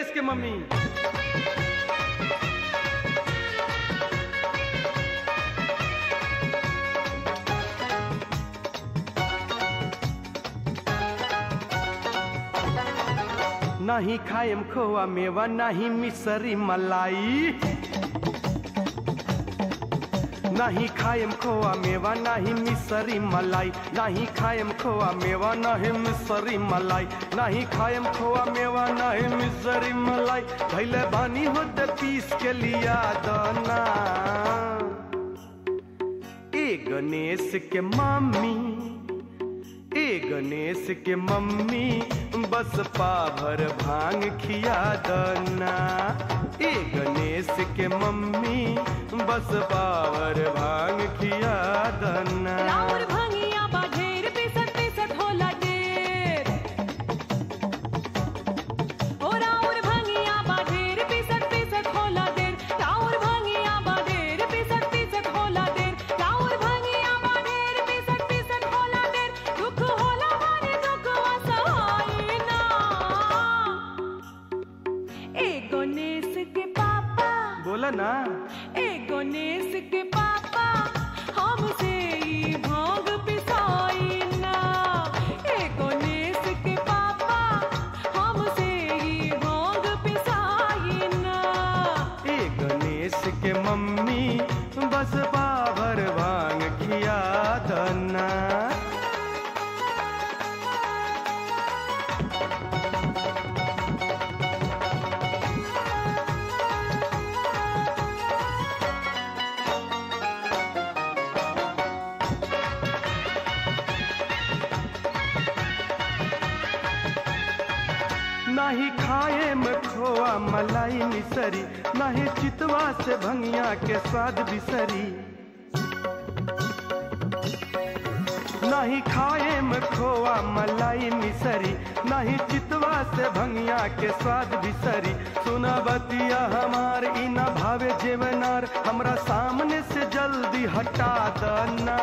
गणेश के मम्मी नाही खाएम खोआ मेवा नाही मिसरी मलाई नाही खाएम खोआ मेवा नाही मिसरी मलाई नाही खाएम खोआ मेवा नाही मिसरी मलाई नाही खाएम खोआ मेवा नहीं मिसरी मलाई धैले बानी होते पीस के लिया दाना ए गणेश के मम्मी ए गणेश के मम्मी बस पाभर भांग खिया दना ए गणेश के मम्मी बस पावर भांग खिया दना राउर भंगिया बा ढेर पिसत पिसत होला ढेर ओ राउर भंगिया बा ढेर पिसत पिसत होला ढेर राउर भंगिया बा ढेर पिसत पिसत होला ढेर राउर भंगिया बा ढेर पिसत पिसत होला ढेर दुख होला मारे दुख असहाय ना ए गणेश के पापा बोला ना ए गणेश के पापा हमसे ई भांग पिसाई ना ए गणेश के पापा हमसे ई भांग पिसाई ना ए गणेश के मम्मी बस पावर भांग खिया दना नाही खाए में खोआ मलाई मिसरी नाही चितवा से भंगिया के स्वाद बिसरी नहीं खाए में खोआ मलाई मिसरी नहीं चितवा से भंगिया के स्वाद बिसरी सुना बतिया हमार इना भावे जेवनार हमरा सामने से जल्दी हटा दना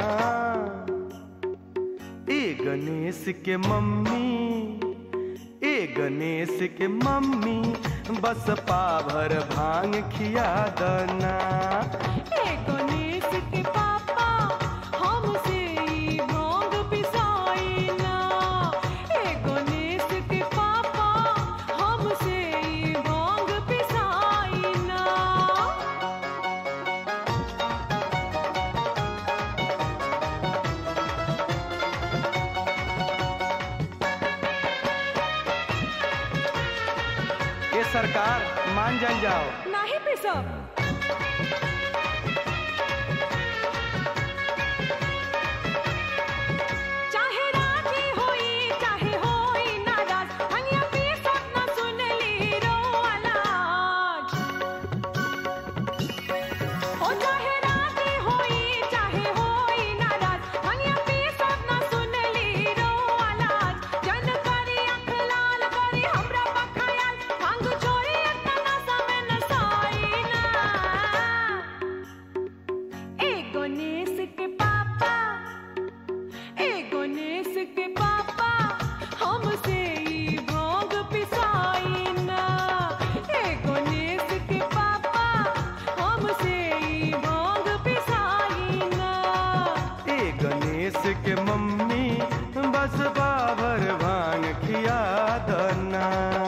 ए गणेश के मम्मी ए गणेश के मम्मी बस पाभर भांग खिया दना ए गणेश के पापा हमसे ई भांग पिसाई ना ए गणेश के पापा हमसे ई भांग पिसाई ना ये सरकार मान जान जाओ नाही पिसब चाहे राजी होई चाहे होई नाराज हनिया पिसब न सुनली रो आलाज ओ चाहे राजी होई चाहे होई नाराज हनिया पिसब न सुनली रो आलाज जन करी अख लाल करी हमरा बखायाल भांग छोरी इतना समय न साई ना ए गणेश के पापा ए गणेश के पापा हमसे ई भांग पिसाई ना ए गणेश के पापा हमसे ई भांग पिसाई ना ए गणेश के मम्मी बस पाभर भांग खिया दना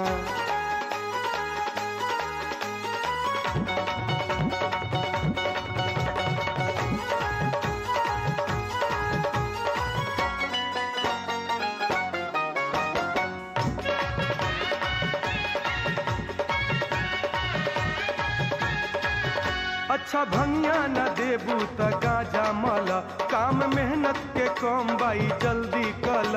अच्छा भंगिया न देबू त गाजा मल काम मेहनत के कम बाई जल्दी कल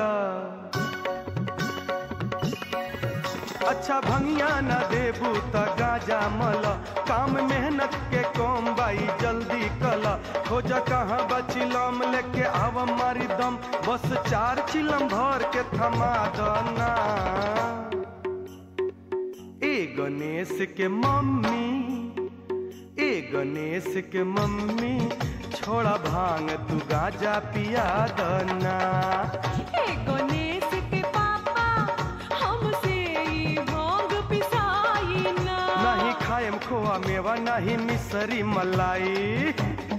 अच्छा भंगिया न देबू त गाजा मल काम मेहनत के कम बाई जल्दी कल खोज कहाँ बचिलम लेके आव मारी दम बस चार चिलम भर के थमा दना ए गणेश के मम्मी ए गणेश के मम्मी छोड़ा भांग तू गाजा पिया दना ए गणेश के पापा हमसे ई भांग पिसा मेवा नहीं मिसरी मलाई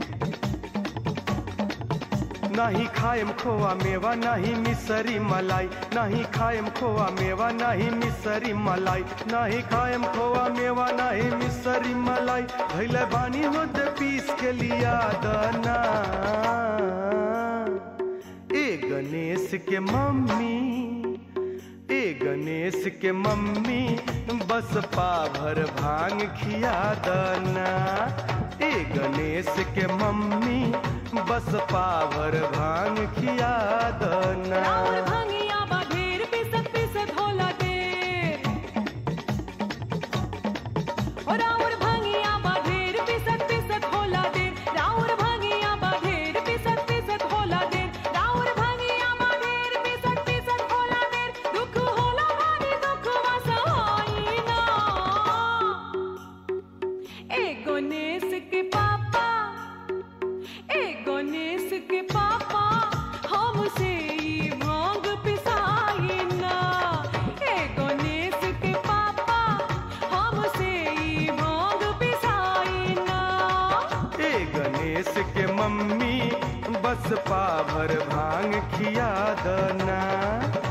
नहीं खाएम खोआ मेवा नहीं मिसरी मलाई नहीं खाएम खोआ मेवा नहीं मिसरी मलाई नहीं खाएम खोआ मेवा नहीं मिसरी मलाई भैले बानी होते पीस के लिया दना ए गणेश के मम्मी ए गणेश के मम्मी बस पाभर भांग खिया दना ए गणेश के मम्मी बस पाभर भांग खिया दना राउर भंगिया बा ढेर पिसत पिसत होला देर ओ राउर भंगिया बा ढेर पिसत पिसत होला देर राउर भंगिया बा ढेर पिसत पिसत होला देर राउर भंगिया बा ढेर पिसत पिसत होला देर दुख होला भारी दुख वसवाई ना ए गणेश के पापा ए गणेश के पापा हमसे ई भांग पिसाई ना ए गणेश के पापा हमसे ई भांग पिसाई ना ए गणेश के मम्मी बस पाभर भांग खिया दना